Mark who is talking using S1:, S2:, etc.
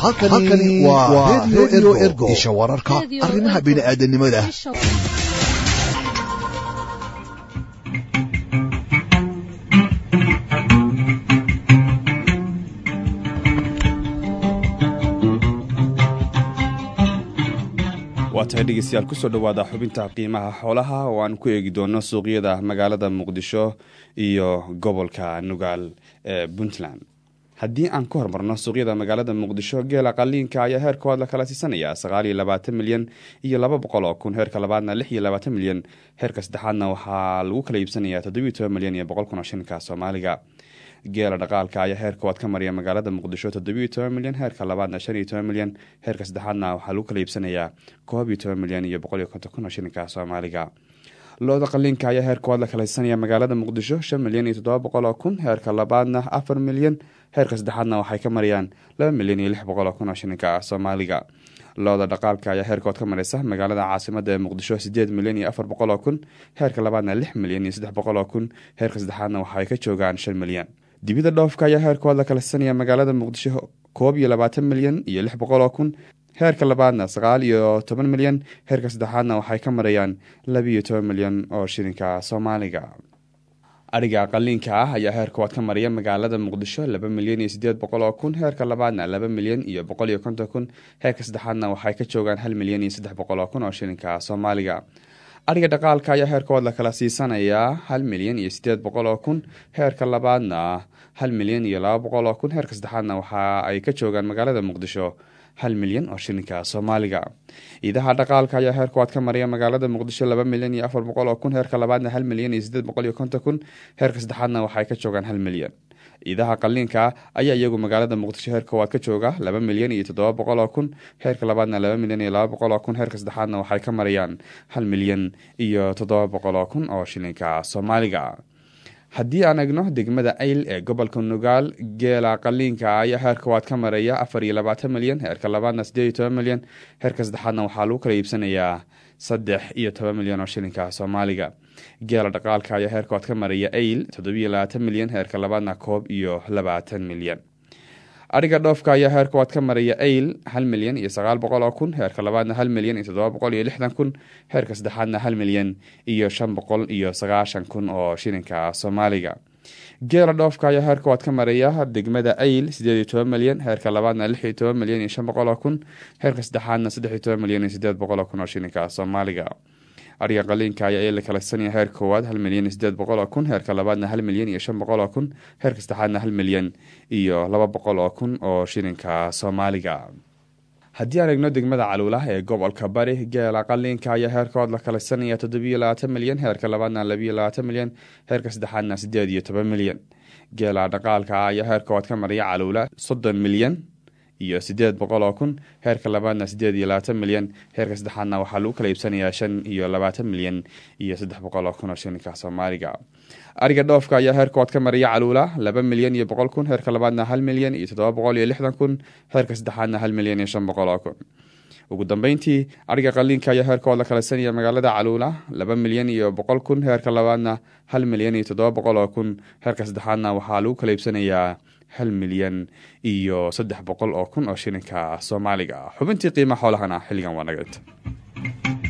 S1: halkani waa redio ergo isha wararka arrimaha bini'aadanimada
S2: waa tahay dhegeystayaal kusoo dhowaada xubinta qiimaha xoolaha oo aan ku eegi doono suuqyada magaalada muqdisho iyo gobolka nugaal ee puntland haddii aan ku hormarno suuqyada magaalada muqdisho geela qaliinka ayaa heerkood la kala siisanaya sagaal iyo labaatan milyan iyo laba boqol oo kun heerka labaadna lix iyo labaatan milyan heerka saddexaadna waxaa lagu kala iibsanaya toddobiyo toban milyan iyo boqol kun oo shilinka soomaaliga geela dhaqaalka ayaa heerkood ka mariya magaalada muqdisho toddobiyo toban milyan heerka labaadna shan iyo toban milyan heerka saddexaadna waxaa lagu kala iibsanayaa koob iyo toban milyan iyo boqol iyo konton kun oo shilinka soomaaliga looda qaliinka ayaa heerkood la kalaysanaya magaalada muqdisho shan milyan iyo toddoba boqol oo kun heerka labaadna afar milyan heerka saddexaadna waxay ka marayaan laba milyan iyo lix boqol oo kun oo shilinka soomaaliga looda dhaqaalka ayaa heerkood ka mareysa magaalada caasimada ee muqdisho sideed milyan iyo afar boqol oo kun heerka labaadna lix milyan iyo saddex boqol oo kun heerka saddexaadna waxay ka joogaan shan milyan dibida dhoofka ayaa heerkood la kalaysanaya magaalada muqdisho koob iyo labaatan milyan iyo lix boqol oo kun heerka labaadna sagaal iyo toban milyan heerka saddexaadna waxay ka marayaan labiiyo toban milyan oo shilinka soomaaliga adhiga qaliinka ah ayaa heerkood ka mariya magaalada muqdisho laba milyan iyo sideed boqol oo kun heerka labaadna laba milyan iyo boqol iyo konton kun heerka saddexaadna waxay ka joogaan hal milyan iyo saddex boqol oo kun oo shilinka soomaaliga adhiga dhaqaalka ayaa heerkood la kala siisanayaa hal milyan iyo sideed boqol oo kun heerka labaadna hal milyan iyo laba boqol oo kun heerka saddexaadna waxa ay ka joogaan magaalada muqdisho hal milyan oo shilinka soomaaliga iidaha dhaqaalka ayaa heerkood ka mariya magaalada muqdisho laba milyan iyo afar boqol oo kun heerka labaadna hal milyan iyo sideed boqol iyo konton kun heerka saddexaadna waxay ka joogaan hal milyan ciidaha qaliinka ayaa iyagu magaalada muqdisho heer koowaad ka jooga laba milyan iyo toddoba boqol oo kun heerka labaadna laba milyan iyo laba boqol oo kun heerka saddexaadna waxay ka marayaan hal milyan iyo toddoba boqol oo kun oo shilinka soomaaliga haddii aan egno degmada ayl ee gobolka nugaal geela qaliinka ayaa heerkowaad ka maraya afar iyo labaatan milyan heerka labaadna sideed iyo toban milyan heerka saddexaadna waxaa lagu kala iibsanayaa saddex iyo toban milyan oo shilinka soomaaliga geela dhaqaalka ayaa heerkood ka maraya ayl toddobiyo labaatan milyan heerka labaadna koob iyo labaatan milyan adhiga dhoofka ayaa heerkood ka maraya ayl hal milyan iyo sagaal boqol oo kun heerka labaadna hal milyan iyo toddoba boqol iyo lixdan kun heerka saddexaadna hal milyan iyo shan boqol iyo sagaashan kun oo shilinka soomaaliga geela dhoofka ayaa heerkood ka maraya degmada ayl sideed iyo toban milyan heerka labaadna lix iyo toban milyan iyo shan boqol oo kun heerka saddexaadna saddex iyo toban milyan iyo sideed boqol oo kun oo shilinka soomaaliga adhiga qaliinka ayaa la kalaysanaya heer koowaad hal milyan iyo sideed boqol oo kun heerka labaadna hal milyan iyo shan boqol oo kun heerka saddexaadna hal milyan iyo laba boqol oo kun oo shilinka soomaaliga haddii aan egno degmada caluulah ee gobolka bari geela qaliinka ayaa heerkood la kalaysanaya toddobiyo labaatan milyan heerka labaadna labiyo labaatan milyan heerka saddexaadna sideed iyo toban milyan geela dhaqaalka ayaa heerkood ka mariya caluula soddon milyan iyo sideed boqol oo kun heerka labaadna sideed iyo labaatan milyan heerka saddexaadna waxaa lagu kala iibsanayaa shan iyo labaatan milyan iyo saddex boqol oo kun oo shilinka soomaaliga ariga dhoofka ayaa heerkood ka mariya caluula laba milyan iyo boqol kun heerka labaadna hal milyan iyo toddoba boqol iyo lixdan kun heerka saddexaadna hal milyan iyo shan boqol oo kun ugu dambeyntii ariga qaliinka ayaa heerkood la kalaysanaya magaalada caluula laba milyan iyo boqol kun heerka labaadna hal milyan iyo toddoba boqol oo kun heerka saddexaadna waxaa lagu kala iibsanayaa hal milyan iyo saddex boqol oo kun oo shilinka soomaaliga xubintii qiima xoolahana xilligan waa naga inta